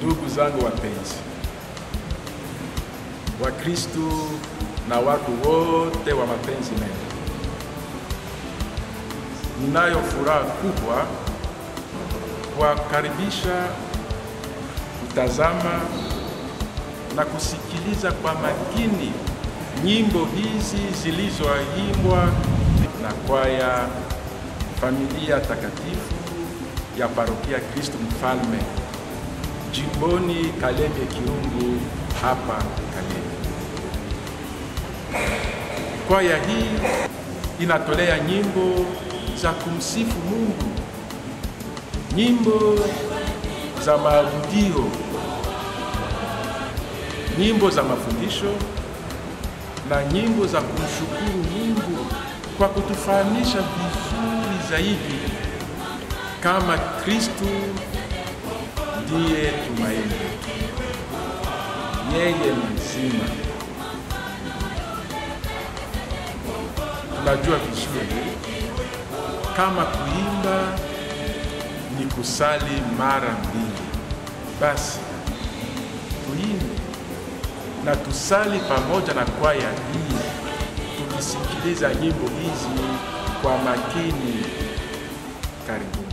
Ndugu zangu wapenzi, Wakristu na watu wote wa mapenzi mema, ninayo furaha kubwa kuwakaribisha kutazama na kusikiliza kwa makini nyimbo hizi zilizoimbwa na kwaya Familia Takatifu ya Parokia Kristo Mfalme jimboni Kalemie Kirungu hapa Kalemie. Kwaya hii inatolea nyimbo za kumsifu Mungu, nyimbo za maabudio, nyimbo za mafundisho na nyimbo za kumshukuru Mungu kwa kutufahamisha vizuri zaidi kama Kristo ndiye tumaini letu, yeye ni mzima. Tunajua vizuri kama kuimba ni kusali mara mbili, basi tuimbe na tusali pamoja na kwaya hii, tukisikiliza nyimbo hizi kwa makini. Karibuni.